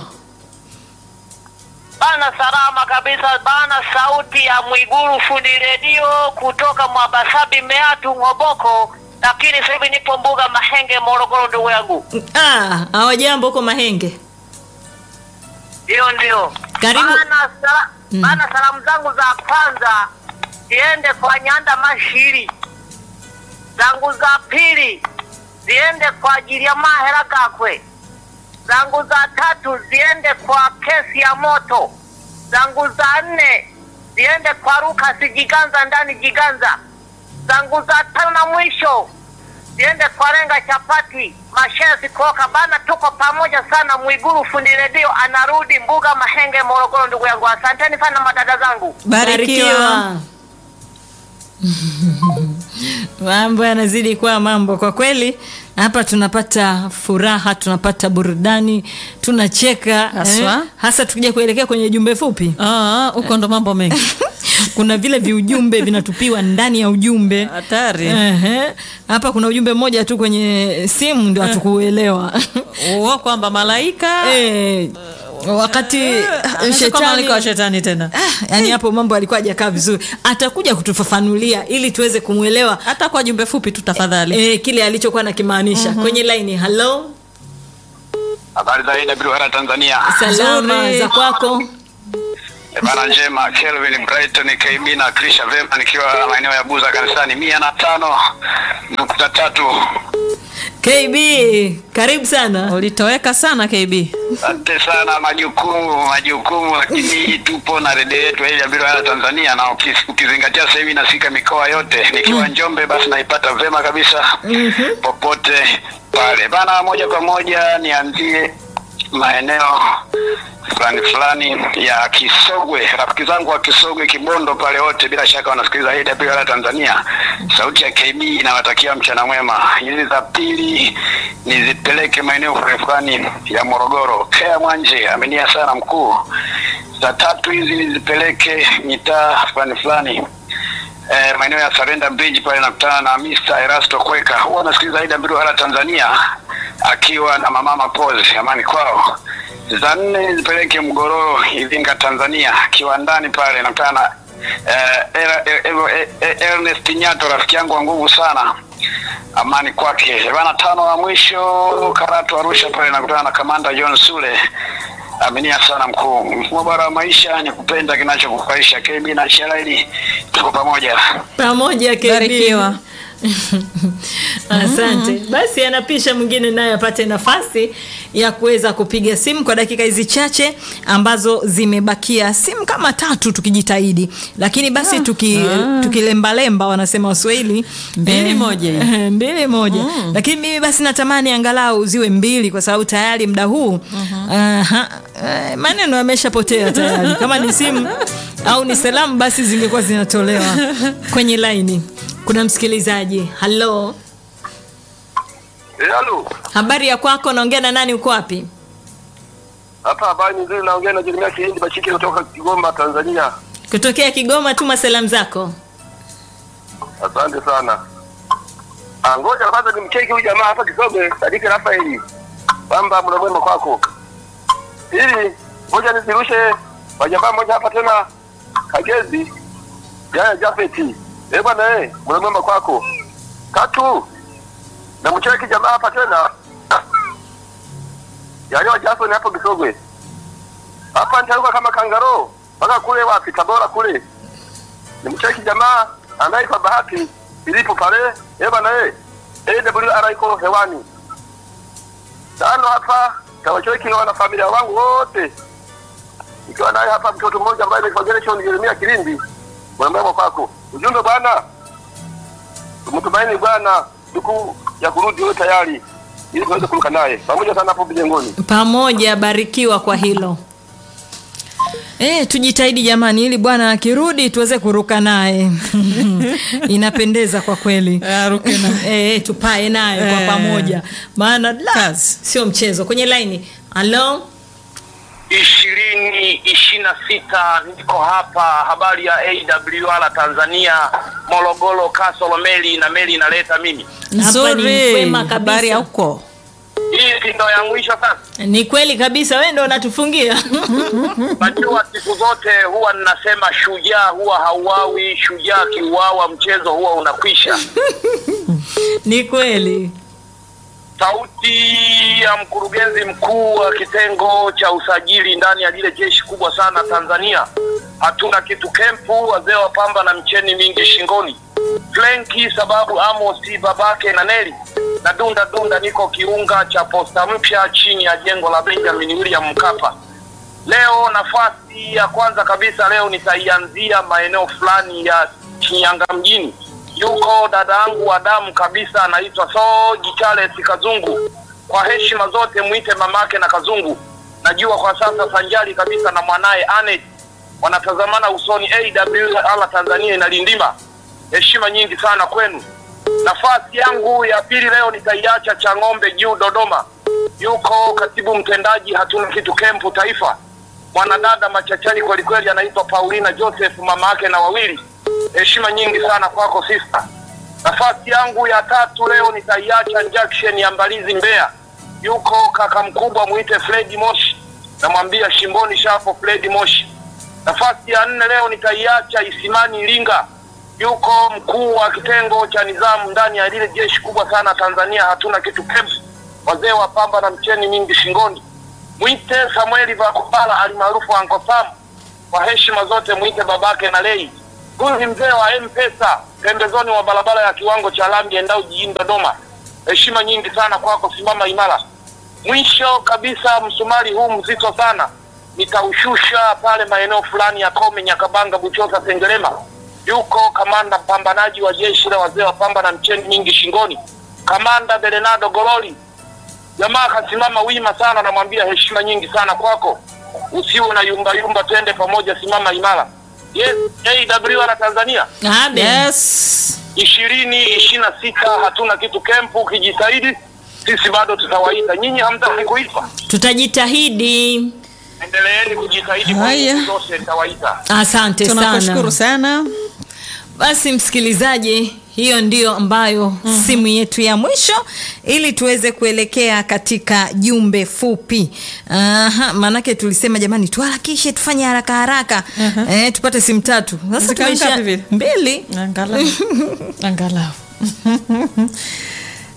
Bana salama kabisa bana, sauti ya Mwiguru fundi redio kutoka Mwabasabi Meatu Ng'oboko, lakini sasa hivi nipo mbuga Mahenge Morogoro, ndugu yangu. Ah, hawajambo huko Mahenge. Ndio ndio. Karibu. Bana, sala, bana salamu zangu za kwanza ziende kwa Nyanda Mashiri, zangu za pili ziende kwa ajili ya Mahera Gakwe, zangu za tatu ziende kwa kesi ya moto, zangu za nne ziende kwa Rukasi Jiganza ndani Jiganza, zangu za tano na mwisho ziende kwa Renga Chapati Mashesi Koka bana, tuko pamoja sana. Mwiguru fundi redio anarudi mbuga Mahenge Morogoro, ndugu yangu, asanteni sana madada zangu. Barikiwa. mambo yanazidi kuwa mambo kwa kweli hapa tunapata furaha tunapata burudani tunacheka Haswa. hasa tukija kuelekea kwenye jumbe fupi Ah, huko ndo mambo mengi. kuna vile viujumbe vinatupiwa ndani ya ujumbe Hatari. Ehe. hapa kuna ujumbe mmoja tu kwenye simu ndio hatukuelewa Uo kwamba malaika Eh, wakati Anaweza kuwa malaika wa shetani tena. Ah, yani hapo mambo alikuwa hajakaa vizuri atakuja kutufafanulia ili tuweze kumwelewa Hata kwa jumbe fupi tu tafadhali. eh, kile alichokuwa nakimaanisha kwenye laini halo Habari za AWR Tanzania. salama Nzuri. za kwako Bana njema, Kelvin Brighton KB na Krisha Vema nikiwa maeneo ya Buza kanisani mia na tano nukta tatu. kb karibu sana Ulitoweka sana KB. Asante sana, majukumu majukumu, lakini tupo na redio yetu AWR Tanzania, na ukis- ukizingatia sasa hivi nasika mikoa yote, nikiwa Njombe basi naipata vema kabisa popote pale bana. Moja kwa moja nianzie maeneo fulani fulani ya Kisogwe. Rafiki zangu wa Kisogwe, Kibondo pale wote bila shaka wanasikiliza AWR Tanzania. Sauti ya KB inawatakia mchana mwema. Hizi za pili nizipeleke maeneo fulani fulani ya Morogoro. Kea Mwanje amenia sana mkuu. Za tatu hizi nizipeleke mitaa fulani fulani eh, maeneo ya Surrender Bridge pale nakutana na Mr. Erasto Kweka, huwa anasikiliza AWR Tanzania akiwa na mamama Pose, amani kwao. Za nne zipeleke Mgororo, Iringa, Tanzania, kiwandani pale nakutana na eh, Era- eh, eh, eh, Ernest Nyato, rafiki yangu wa nguvu sana amani kwake bana. Tano wa mwisho Karatu Arusha pale nakutana na kamanda John Sule Aminia sana mkuu. Mfumo bora wa maisha ni kupenda kinachokufaisha. KB na Shalaili tuko pamoja. pamoja KD. Barikiwa. Asante. Basi anapisha mwingine naye apate nafasi ya kuweza kupiga simu kwa dakika hizi chache ambazo zimebakia, simu kama tatu tukijitahidi, lakini basi tuki, tukilembalemba wanasema Waswahili Mbili eh, moja hiyo. mbili moja lakini mimi basi natamani angalau ziwe mbili kwa sababu tayari muda huu aha, eh, maneno yameshapotea tayari kama ni simu au ni salamu basi zingekuwa zinatolewa kwenye laini kuna msikilizaji halo Halo. habari ya kwako naongea na nani uko wapi Hapa habari nzuri naongea na Jeremia Kihindi Bachike kutoka Kigoma, Tanzania. kutokea kigoma tuma salamu zako Asante sana. Ah, ngoja kwanza nimcheki huyu jamaa hapa Kisome, Sadiki Rafaeli. Kwamba mna mwema kwako. Ili ngoja nizirushe kwa jamaa mmoja hapa tena Kagezi. Yaya Jafeti. Eh bwana eh, mna mwema kwako. Tatu. Na mcheki jamaa hapa tena. Yaliwa Jason hapo Kisogwe. Hapa nitaruka kama kangaro mpaka kule wapi Tabora kule. Nimcheki jamaa anaitwa Bahati ilipo pale eh bana eh AWR iko hewani. Tano hapa tawacheki wana familia wangu wote. Ikiwa naye hapa mtoto mmoja ambaye anaitwa Gershon Jeremia Kilindi. Mwema kwako. Ujumbe bwana. Tumtumaini Bwana siku ya kurudi yote tayari ili tuweze kuruka naye. Pamoja sana hapo mjengoni. pamoja barikiwa kwa hilo E, tujitahidi jamani ili bwana akirudi tuweze kuruka naye inapendeza kwa kweli Aruke na- e, tupae naye kwa Eh. pamoja maana la, Kazi. sio mchezo kwenye laini halo ishirini ishirini na sita niko hapa habari ya AWR Tanzania Morogoro Kasolo meli na meli inaleta mimi Hapa ni Nzuri. kwema kabisa. Habari ya huko. hii si ndo ya mwisho sasa ni kweli kabisa wewe ndo unatufungia najua siku zote huwa ninasema shujaa huwa hauawi shujaa akiuawa mchezo huwa unakwisha ni kweli sauti ya mkurugenzi mkuu wa kitengo cha usajili ndani ya lile jeshi kubwa sana Tanzania. Hatuna kitu kempu, wazee wa pamba na mcheni mingi shingoni. Flenki sababu Amosi babake na Neli na dunda dunda, niko kiunga cha posta mpya chini ya jengo la Benjamin William Mkapa. Leo nafasi ya kwanza kabisa leo nitaianzia maeneo fulani ya Shinyanga mjini. Yuko dada yangu wa damu kabisa anaitwa Soji Charles Kazungu. Kwa heshima zote mwite mamake na Kazungu. Najua kwa sasa sanjari kabisa na mwanaye Anet wanatazamana usoni. AWR Tanzania inalindima. Heshima nyingi sana kwenu. Nafasi yangu ya pili leo nitaiacha cha ng'ombe juu Dodoma. Yuko katibu mtendaji hatuna kitu kempu taifa, mwanadada machachari kwelikweli, anaitwa Paulina Joseph, mama yake na wawili. Heshima nyingi sana kwako sister. Nafasi yangu ya tatu leo nitaiacha junction ya Mbalizi Mbeya. Yuko kaka mkubwa mwite Fredi Moshi, namwambia shimboni shapo Fredi Moshi. Nafasi ya nne leo nitaiacha Isimani Iringa. Yuko mkuu wa kitengo cha nizamu ndani ya lile jeshi kubwa sana Tanzania, hatuna kitu kempu, wazee wa pamba na mcheni mingi shingoni. Mwite Samueli Vakupala alimaarufu Uncle Sam, kwa heshima zote mwite babake na lei. Huyu ni mzee wa M-Pesa pembezoni mwa barabara ya kiwango cha lami endao jijini Dodoma. Heshima nyingi sana kwako, simama imara. Mwisho kabisa, msumari huu mzito sana nitaushusha pale maeneo fulani ya Kome, Nyakabanga, Buchosa, Sengerema. Yuko kamanda mpambanaji wa jeshi la wazee wa pamba na mcheni nyingi shingoni, kamanda Berenado Gololi. Jamaa akasimama wima sana, namwambia heshima nyingi sana kwako, usiwe na yumba yumba, twende pamoja, simama imara. Yes, AWR Tanzania Abe. Yes. ishirini ishirini na sita hatuna kitu kempu. Ukijitahidi sisi bado tutawaita nyinyi, hamtaki kuitwa. tutajitahidi Endeleeni kujitahidi kwa Haya. nguvu zote, nitawaita. asante Tunakushukuru sana sana. basi msikilizaji hiyo ndiyo ambayo mm-hmm. simu yetu ya mwisho ili tuweze kuelekea katika jumbe fupi Aha, maanake tulisema jamani tuharakishe tufanye haraka haraka Mhm. eh, tupate simu tatu sasa Zikawa tumeisha ngapi vile? mbili Angalau. Angalau.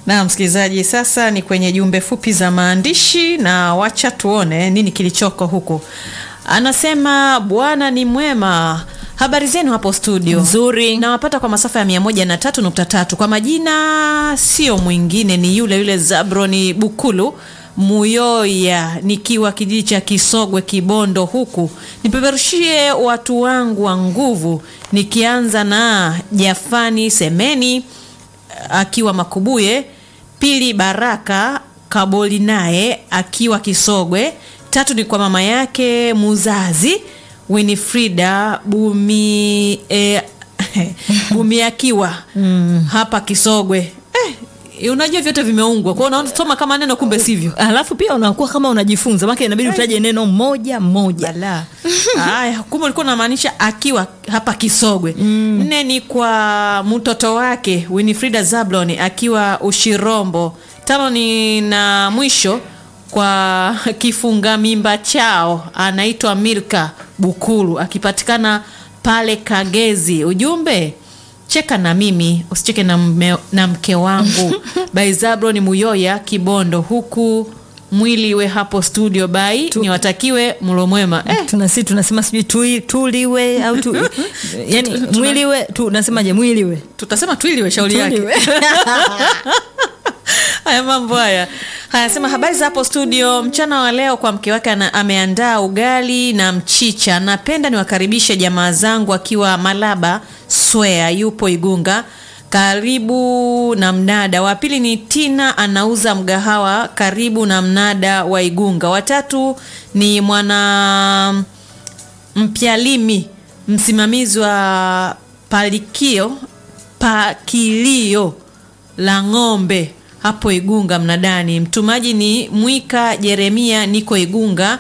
na msikilizaji, sasa ni kwenye jumbe fupi za maandishi, na wacha tuone nini kilichoko huku. Anasema Bwana ni mwema. Habari zenu hapo studio? Nzuri. Nawapata kwa masafa ya 103.3. Kwa majina sio mwingine ni yule yule Zabroni Bukulu Muyoya, nikiwa kijiji cha Kisogwe Kibondo huku. Nipeperushie watu wangu wa nguvu, nikianza na Jafani Semeni akiwa Makubuye, pili Baraka Kaboli naye akiwa Kisogwe, tatu ni kwa mama yake muzazi Winifrida Bumi eh, Bumi akiwa hapa Kisogwe. Eh, unajua vyote vimeungwa kwao, unasoma kama neno kumbe sivyo. alafu pia unakuwa kama unajifunza maka inabidi utaje neno moja moja Bala. Haya, kumbe ulikuwa unamaanisha akiwa hapa Kisogwe. Nne ni kwa mtoto wake Winifrida Zablon akiwa Ushirombo. Tano ni na mwisho kwa kifunga mimba chao anaitwa Milka Bukulu akipatikana pale Kagezi. Ujumbe cheka na mimi usicheke na, mme, na mke wangu by Zablon Muyoya Kibondo huku mwili we hapo studio bai niwatakiwe mlo mwema eh, tunasi tunasema sijui tui- tuliwe au tu, yani Tuna- mwiliwe tunasemaje mwiliwe tutasema twiliwe shauri yake Tuliwe. haya mambo haya hayasema habari za hapo studio mchana wa leo kwa mke wake ana- ameandaa ugali na mchicha napenda niwakaribishe jamaa zangu akiwa malaba swea yupo igunga karibu na mnada wa pili ni tina anauza mgahawa karibu na mnada wa igunga watatu ni mwana mpyalimi msimamizi wa palikio pakilio la ng'ombe hapo Igunga mnadani. Mtumaji ni Mwika Jeremia, niko Igunga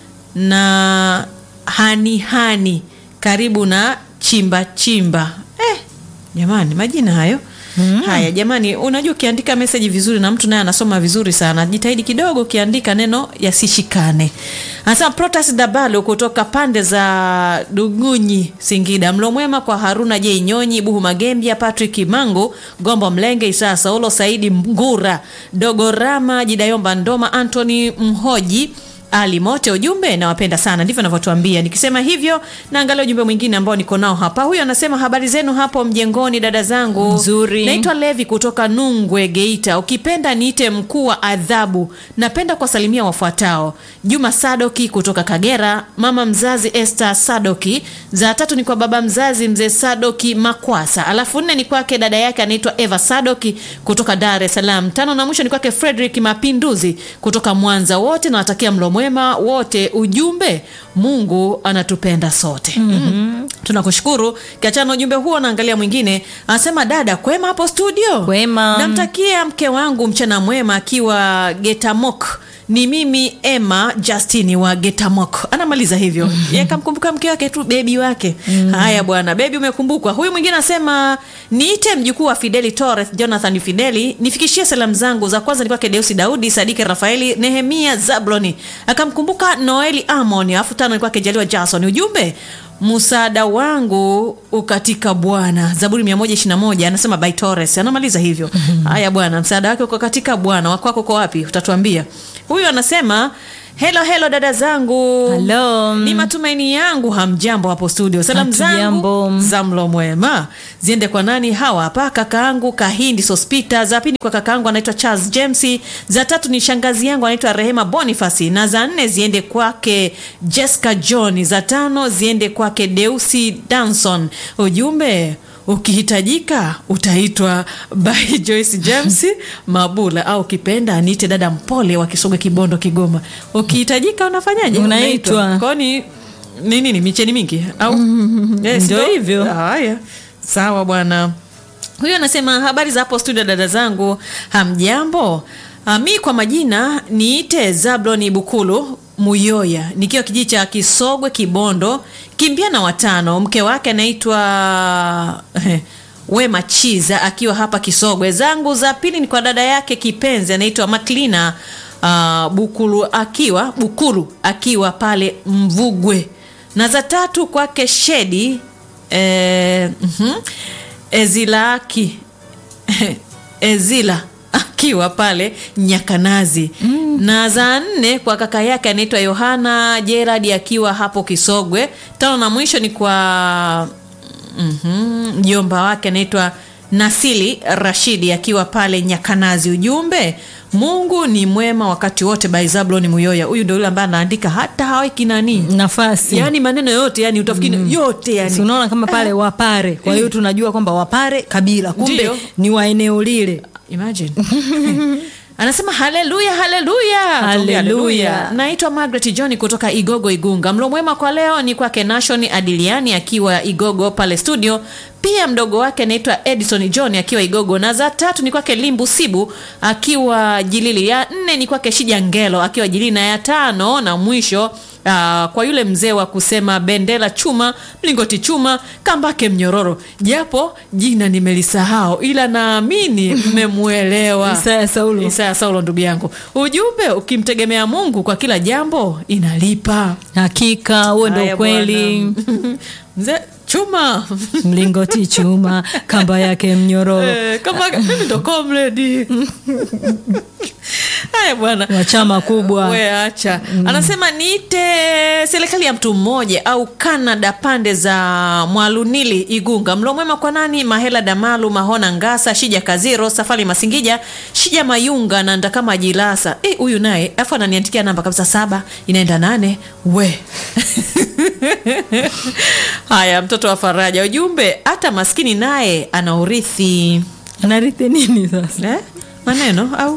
na hani hani karibu na chimba chimba. Eh, jamani majina hayo haya jamani, unajua ukiandika meseji vizuri na mtu naye anasoma vizuri sana, jitahidi kidogo ukiandika neno yasishikane. Anasema Protas Dabalo kutoka pande za Dugunyi, Singida. Mlo mwema kwa Haruna J Nyonyi, Buhu Magembia, Patrick Mango, Gombo Mlenge, Isaa Saulo, Saidi Mgura, Dogorama, Jidayomba Ndoma, Anthony Mhoji ali mote ujumbe nawapenda sana ndivyo anavyotuambia nikisema hivyo naangalia ujumbe mwingine ambao niko nao hapa huyu anasema habari zenu hapo mjengoni dada zangu Nzuri. naitwa levi kutoka nungwe geita ukipenda niite mkuu wa adhabu napenda kuwasalimia wafuatao juma sadoki kutoka kagera mama mzazi este sadoki za tatu ni kwa baba mzazi mzee sadoki makwasa alafu nne ni kwake dada yake anaitwa eva sadoki kutoka dar es salaam tano na mwisho ni kwake frederick mapinduzi kutoka mwanza wote nawatakia mlo mwema wote ujumbe mungu anatupenda sote mm-hmm. tunakushukuru kiachana na ujumbe huo naangalia mwingine anasema dada kwema hapo studio Kwema. namtakia mke wangu mchana mwema akiwa getamok ni mimi emma justini wa getamok anamaliza hivyo mm kamkumbuka mke wake tu bebi wake haya bwana bebi umekumbukwa huyu mwingine anasema niite mjukuu wa fideli torres jonathan fideli nifikishie salamu zangu za kwanza ni kwake deusi daudi sadike rafaeli nehemia zabloni akamkumbuka noeli amon alafu tano ni kwake jaliwa jason ujumbe msaada wangu ukatika bwana zaburi 121 anasema by torres anamaliza hivyo haya bwana msaada wake uko katika bwana wakwako uko wapi utatuambia huyu anasema helo helo dada zangu Hello. ni matumaini yangu hamjambo hapo studio salamu zangu Hatujambo. za mlo mwema ziende kwa nani hawa hapa kakaangu kahindi sospita za pili kwa kakaangu anaitwa charles james za tatu ni shangazi yangu anaitwa rehema bonifasi na za nne ziende kwake jessica john za tano ziende kwake deusi danson ujumbe ukihitajika utaitwa by joyce james mabula au ukipenda niite dada mpole wa kisogwe kibondo kigoma ukihitajika unafanyaje Unaitwa. kwani ni nini micheni mingi au Yes, Ndio ndo- hivyo. haya sawa bwana huyo anasema habari za hapo studio dada zangu hamjambo Ah, mi kwa majina niite zabloni bukulu muyoya nikiwa kijiji cha kisogwe kibondo kimbia na watano mke wake anaitwa wema chiza akiwa hapa kisogwe zangu za pili ni kwa dada yake kipenzi anaitwa maklina uh, bukulu akiwa bukulu akiwa pale mvugwe na za tatu kwake shedi eh, mhm, ezilaki ezila akiwa pale Nyakanazi mm. na za nne kwa kaka yake anaitwa Yohana Gerard akiwa hapo Kisogwe. Tano na mwisho ni kwa mhm, mjomba wake anaitwa Nasili Rashidi akiwa pale Nyakanazi. Ujumbe, Mungu ni mwema wakati wote. By Zablon Muyoya, huyu ndio yule ambaye anaandika hata haweki nani, nafasi yani maneno yote, yani utafikiri yote yani Si unaona kama pale Wapare. Kwa hiyo tunajua kwamba Wapare kabila, kumbe Ndiyo. ni wa eneo lile. Imagine. Anasema haleluya, haleluya, Tuambie Haleluya. Naitwa Margaret John kutoka Igogo, Igunga. Mlo mwema kwa leo ni kwake Nation Adiliani akiwa Igogo pale studio, pia mdogo wake anaitwa Edison John akiwa Igogo, na za tatu ni kwake Limbu Sibu akiwa Jilili, ya nne ni kwake Shija Ngelo akiwa Jilili, na ya tano na mwisho Uh, kwa yule mzee wa kusema bendera chuma mlingoti chuma kambake mnyororo, japo jina nimelisahau, ila naamini mmemwelewa. Isaya Saulo. Isaya Saulo, ndugu yangu, ujumbe ukimtegemea Mungu kwa kila jambo inalipa. Hakika huo ndio Haya kweli. bwana. mzee chuma Mlingoti chuma, kamba yake mnyororo. Eh, kama mimi ndo comrade. Haya bwana wa chama kubwa. we acha anasema niite serikali ya mtu mmoja au Canada pande za Mwalunili Igunga. Mlo mwema kwa nani? Mahela Damalu Mahona Ngasa Shija Kaziro Safari Masingija Shija Mayunga na Ndakama Jilasa. Eh, huyu naye afu ananiandikia namba kabisa saba inaenda nane we haya mtoto wa faraja ujumbe hata maskini naye ana urithi Anarithi nini sasa? eh? maneno au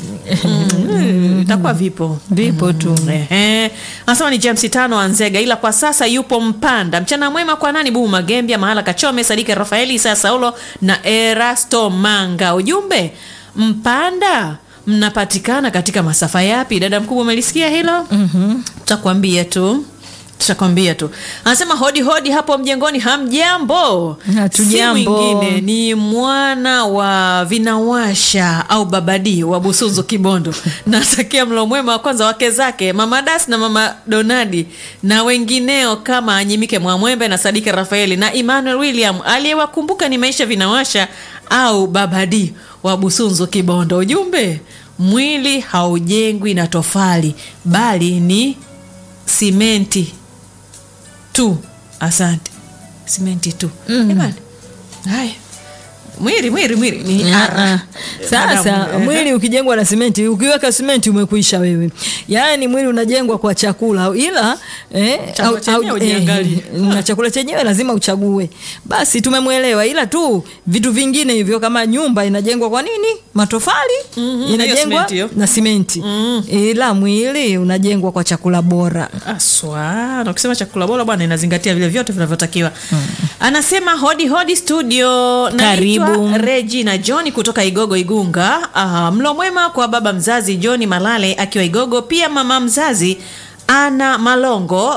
Mm, itakuwa vipo Vipo tu. Ehe. Anasema ni James tano Anzega, ila kwa sasa yupo Mpanda. Mchana mwema kwa nani? Bubu Magembia, Mahala Kachome, Sadike Rafaeli, Isaya Saulo na Erasto Manga. Ujumbe Mpanda mnapatikana katika masafa yapi? Dada mkubwa, umelisikia hilo? mm Tutakwambia tu tutakwambia tu. Anasema hodi hodi hapo mjengoni, hamjambo? Hatujambo. Si mwingine ni mwana wa vinawasha au babadi wa Busunzu Kibondo. Natakia mlo mwema wa kwanza wake zake mama Das na mama Donadi na wengineo kama Anyimike Mwamwembe na Sadike Rafaeli na Emmanuel William. Aliyewakumbuka ni maisha vinawasha au babadi wa Busunzu Kibondo. Ujumbe, mwili haujengwi na tofali bali ni simenti tu. Asante, simenti tu jamani. Haya, mwili mwili mwili ni Ah, ah. Sasa Adamu. mwili ukijengwa na simenti, ukiweka simenti umekuisha wewe. Yaani mwili unajengwa kwa chakula, ila eh, Chakula chenyewe ujiangalie. na chakula chenyewe lazima uchague. Basi tumemwelewa, ila tu vitu vingine hivyo kama nyumba inajengwa kwa nini? Matofali Mhm, hiyo inajengwa simenti hiyo. na simenti, ila mwili unajengwa kwa chakula bora. Aswa, na ukisema chakula bora bwana inazingatia vile vyote vinavyotakiwa. Anasema hodi hodi studio. Karibu. Naitwa Regina John kutoka Igogo Igunga. Aha, mlo mwema kwa baba mzazi John Malale akiwa Igogo, pia mama mzazi Ana Malongo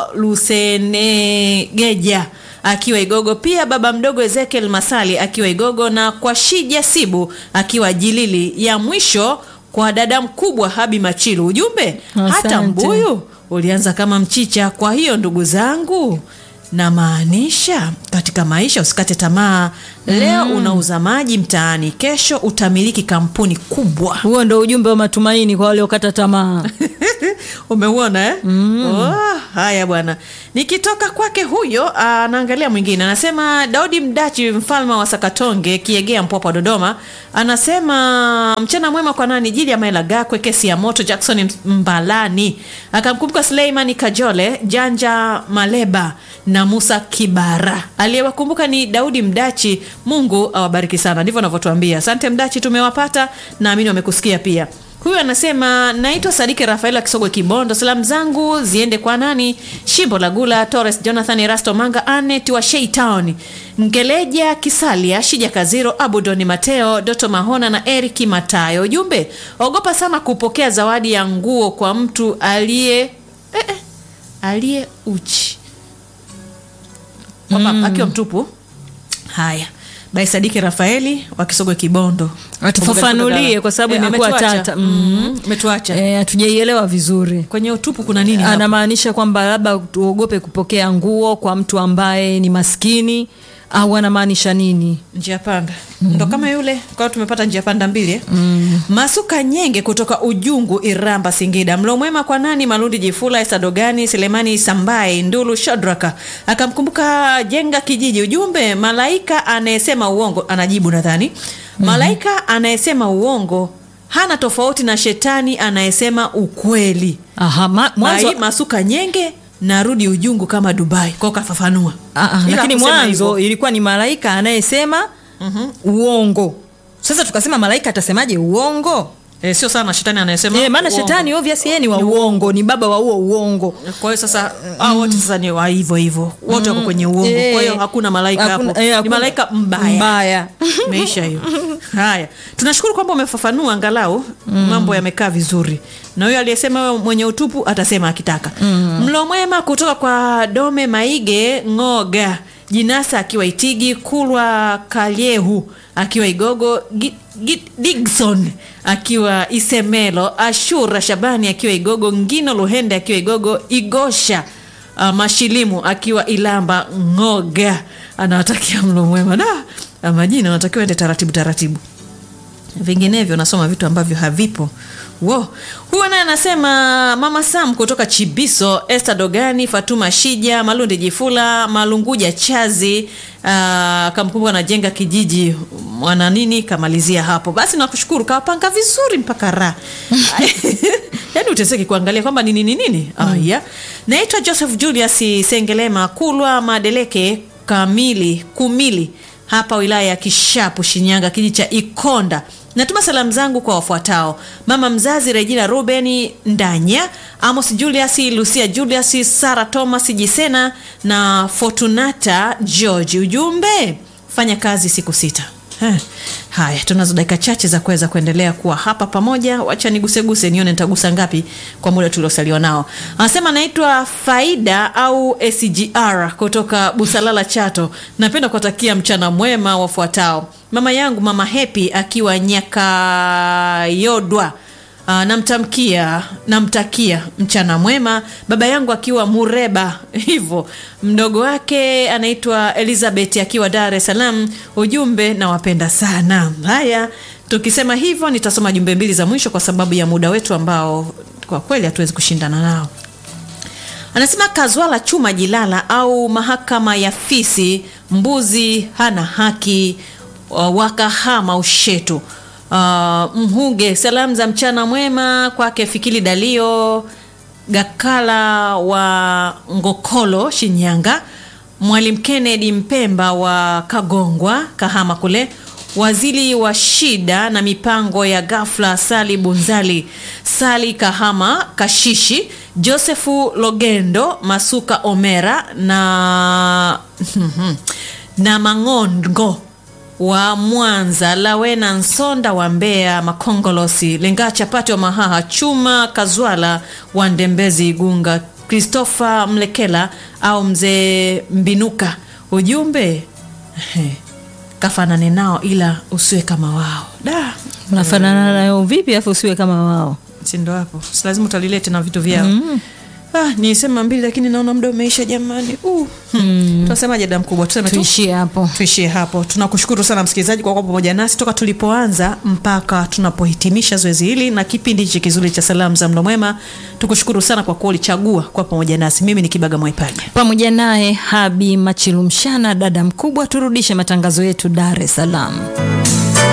Lusenegeja akiwa Igogo, pia baba mdogo Ezekiel Masali akiwa Igogo na kwa Shija Sibu akiwa Jilili. Ya mwisho kwa dada mkubwa Habi Machilu. Ujumbe hata Asante. mbuyu ulianza kama mchicha. Kwa hiyo ndugu zangu, namaanisha katika maisha usikate tamaa. Leo unauza maji mtaani, kesho utamiliki kampuni kubwa. Huo ndo ujumbe wa matumaini kwa waliokata tamaa. Umeuona eh? Oh, haya bwana, nikitoka kwake huyo, anaangalia mwingine, anasema Daudi Mdachi, mfalme wa Sakatonge, Kiegea, Mpwapwa, Dodoma, anasema mchana mwema kwa nani, jili ya Maela Gakwe, kesi ya moto, Jackson Mbalani, akamkumbuka Suleimani Kajole, Janja Maleba na Musa Kibara. Aliyewakumbuka ni Daudi Mdachi. Mungu awabariki sana, ndivyo anavyotuambia. Asante Mdachi, tumewapata, naamini wamekusikia pia. Huyu anasema naitwa Sadike Rafael wa Kisogwe Kibondo. Salamu zangu ziende kwa nani? Shimbo la Gula, Torres Jonathan, Erasto Manga, Anet wa Sheitown, Ngeleja Kisalia, Shija Kaziro, Abudoni Mateo, Doto Mahona na Eriki Matayo. Ujumbe, ogopa sana kupokea zawadi ya nguo kwa mtu aliye eh, eh, aliye uchi kwamba akiwa mtupu. Haya, Bai Sadiki Rafaeli wa Kisogwe Kibondo, Atufafanulie kwa sababu Eh, imekuwa ametuacha. tata. Mhm, ametuacha Eh, hatujaielewa vizuri. kwenye utupu kuna nini hapo? Anamaanisha kwamba labda tuogope kupokea nguo kwa mtu ambaye ni maskini au anamaanisha nini njia panda ndo kama yule kwa hiyo tumepata njia panda mbili eh? masuka nyenge kutoka ujungu iramba singida mlo mwema kwa nani malundi jifula esadogani selemani sambai ndulu shadraka akamkumbuka jenga kijiji ujumbe malaika anayesema uongo anajibu nadhani malaika anayesema uongo hana tofauti na shetani anayesema ukweli Aha, ma, mwanzo, Mai, masuka nyenge narudi ujungu kama dubai kwao kafafanua Ah, ah, Ila lakini hakusema mwanzo hivyo. ilikuwa ni malaika anayesema uongo sasa tukasema malaika atasemaje uongo Eh, sio sana shetani anayesema e, maana uongo. shetani obvious yeye ni wa uongo ni baba wa huo uongo kwa hiyo sasa hao wote sasa ni wa hivyo hivyo wote wako kwenye uongo Eh, kwa hiyo hakuna malaika hakuna- hapo eh, ni hakuna- malaika mbaya mbaya meisha hiyo haya tunashukuru kwamba umefafanua angalau mambo yamekaa vizuri na huyo aliyesema wewe mwenye utupu atasema akitaka mlo mwema kutoka kwa dome maige ngoga jinasa akiwa itigi kulwa kalyehu akiwa igogo Gi- Gi- digson akiwa isemelo ashura shabani akiwa igogo ngino luhende akiwa igogo igosha uh, mashilimu akiwa ilamba ngoga anawatakia mlo mwema da ah, majina anatakiwa ende taratibu taratibu vinginevyo nasoma vitu ambavyo havipo wo huyo naye anasema mama sam kutoka chibiso este dogani fatuma shija malundi jifula malunguja chazi uh, kamkumbuka najenga kijiji mwana nini kamalizia hapo basi nakushukuru kawapanga vizuri mpaka raha yaani uteseki kuangalia kwamba ni nini nini mm. aya naitwa joseph julius sengelema kulwa madeleke kamili kumili hapa wilaya ya kishapu shinyanga kijiji cha ikonda natuma salamu zangu kwa wafuatao mama mzazi regina rubeni ndanya amos julius lucia julius sara thomas jisena na fortunata george ujumbe fanya kazi siku sita Eh, haya tunazo dakika chache za kuweza kuendelea kuwa hapa pamoja wacha niguseguse nione nitagusa ngapi kwa muda tuliosaliwa nao anasema naitwa faida au sgr kutoka busalala chato napenda kuwatakia mchana mwema wafuatao mama yangu mama hepi akiwa nyakayodwa Uh, namtamkia namtakia mchana mwema baba yangu akiwa mureba hivyo mdogo wake anaitwa elizabeth akiwa dar es salaam ujumbe nawapenda sana haya tukisema hivyo nitasoma jumbe mbili za mwisho kwa sababu ya muda wetu ambao kwa kweli hatuwezi kushindana nao anasema kazwala chuma jilala au mahakama ya fisi mbuzi hana haki uh, wakahama ushetu uh, mhuge salamu za mchana mwema kwake fikili dalio gakala wa ngokolo shinyanga mwalimu kennedy mpemba wa kagongwa kahama kule waziri wa shida na mipango ya gafla sali bunzali sali kahama kashishi josefu logendo masuka omera na na mangongo wa mwanza lawena nsonda wa mbeya makongolosi lenga chapati wa mahaha chuma kazwala wa ndembezi igunga christopher mlekela au mzee mbinuka ujumbe kafanane nao ila usiwe kama wao da unafanana nayo vipi afu usiwe kama wao sindo hapo si lazima utalilete na vitu vyao mm. ah, nisema mbili lakini naona muda umeisha jamani uh. hmm. tunasemaje dada mkubwa tuseme tu tuishie hapo tuishie hapo tunakushukuru sana msikilizaji kwa kuwa pamoja nasi toka tulipoanza mpaka tunapohitimisha zoezi hili na kipindi hichi kizuri cha salamu za mlo mwema tukushukuru sana kwa kuwa ulichagua kuwa pamoja nasi mimi ni kibaga mwaipaja pamoja naye habi machilumshana dada mkubwa turudishe matangazo yetu dar es salaam